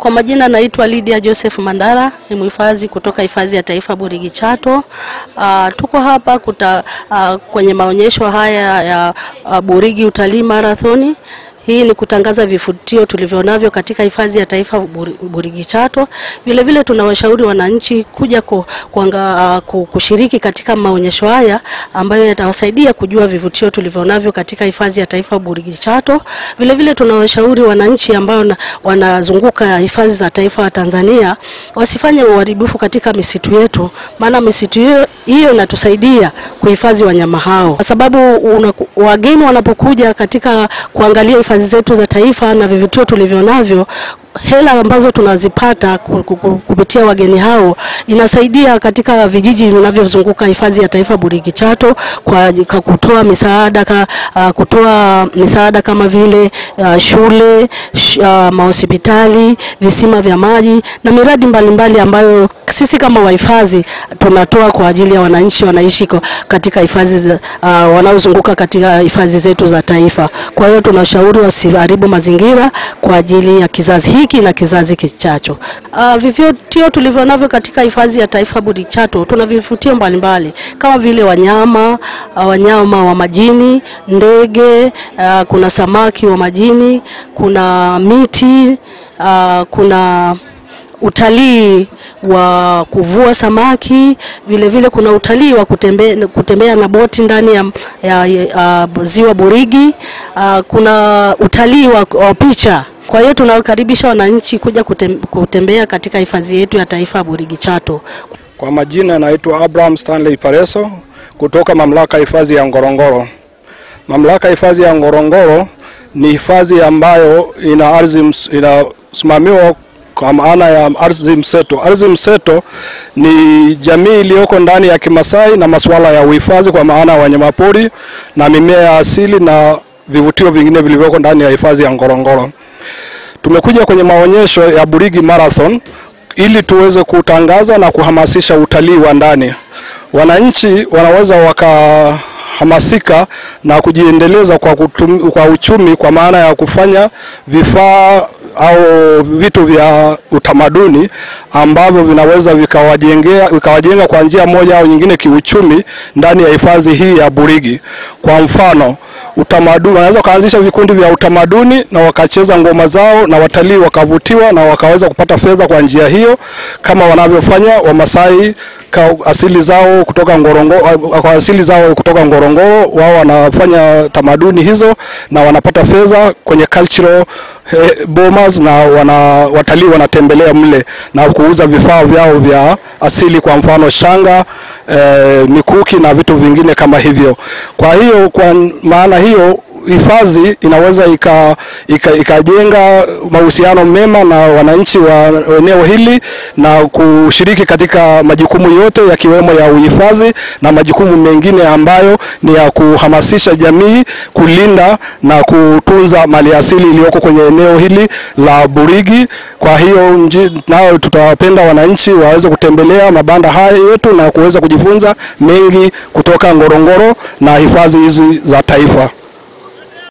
Kwa majina naitwa Lydia Joseph Mandara, ni mhifadhi kutoka hifadhi ya taifa Burigi Chato. Uh, tuko hapa kuta, uh, kwenye maonyesho haya ya uh, Burigi Utalii Marathoni. Hii ni kutangaza vivutio tulivyonavyo katika hifadhi ya taifa Burigi Chato. Vile vile tunawashauri wananchi kuja ku, kuanga, uh, kushiriki katika maonyesho haya ambayo yatawasaidia kujua vivutio tulivyonavyo katika hifadhi ya taifa Burigi Chato. Vile vile tunawashauri wananchi ambao wanazunguka hifadhi za taifa wa Tanzania wasifanye uharibifu katika misitu yetu, maana misitu hiyo inatusaidia kuhifadhi wanyama hao, kwa sababu una, wageni wanapokuja katika kuangalia hifadhi zetu za taifa na vivutio tulivyonavyo hela ambazo tunazipata kupitia wageni hao inasaidia katika vijiji vinavyozunguka hifadhi ya taifa Burigi Chato kwa, kwa kutoa misaada ka, uh, kutoa misaada kama vile uh, shule sh, uh, mahospitali, visima vya maji na miradi mbalimbali mbali ambayo sisi kama wahifadhi tunatoa kwa ajili ya wananchi wanaishi katika hifadhi uh, wanaozunguka katika hifadhi zetu za taifa. Kwa hiyo tunashauri wasiharibu mazingira kwa ajili ya kizazi hiki na kizazi kichacho. Uh, vivutio tulivyo navyo katika hifadhi ya taifa Burigi Chato, tuna vivutio mbalimbali kama vile wanyama uh, wanyama wa majini, ndege uh, kuna samaki wa majini, kuna miti uh, kuna utalii wa kuvua samaki, vile vile kuna utalii wa kutembea, kutembea na boti ndani ya, ya, ya uh, ziwa Burigi. Uh, kuna utalii wa, wa picha. Kwa hiyo tunawakaribisha wananchi kuja kutem, kutembea katika hifadhi yetu ya taifa Burigi Chato. Kwa majina naitwa Abraham Stanley Pareso kutoka mamlaka ya hifadhi ya Ngorongoro. Mamlaka ya hifadhi ya Ngorongoro ni hifadhi ambayo ina ardhi inasimamiwa kwa maana ya ardhi mseto. Ardhi mseto ni jamii iliyoko ndani ya Kimasai na masuala ya uhifadhi kwa maana ya wanyamapori na mimea ya asili na vivutio vingine vilivyoko ndani ya hifadhi ya Ngorongoro. Tumekuja kwenye maonyesho ya Burigi Marathon ili tuweze kutangaza na kuhamasisha utalii wa ndani. Wananchi wanaweza wakahamasika na kujiendeleza kwa, kutum, kwa uchumi kwa maana ya kufanya vifaa au vitu vya utamaduni ambavyo vinaweza vikawajengea vikawajenga kwa njia moja au nyingine kiuchumi ndani ya hifadhi hii ya Burigi. Kwa mfano utamaduni, wanaweza kuanzisha vikundi vya utamaduni na wakacheza ngoma zao na watalii wakavutiwa na wakaweza kupata fedha kwa njia hiyo, kama wanavyofanya Wamasai asili zao kutoka Ngorongoro, kwa asili zao kutoka Ngorongoro, wao wanafanya tamaduni hizo na wanapata fedha kwenye cultural eh, bomas na wana, watalii wanatembelea mle na kuuza vifaa vyao vya asili, kwa mfano shanga eh, mikuki na vitu vingine kama hivyo. Kwa hiyo kwa maana hiyo hifadhi inaweza ikajenga ika, ika mahusiano mema na wananchi wa eneo hili na kushiriki katika majukumu yote yakiwemo ya uhifadhi na majukumu mengine ambayo ni ya kuhamasisha jamii kulinda na kutunza maliasili iliyoko kwenye eneo hili la Burigi. Kwa hiyo nao tutawapenda wananchi waweze kutembelea mabanda haya yetu na kuweza kujifunza mengi kutoka Ngorongoro na hifadhi hizi za taifa.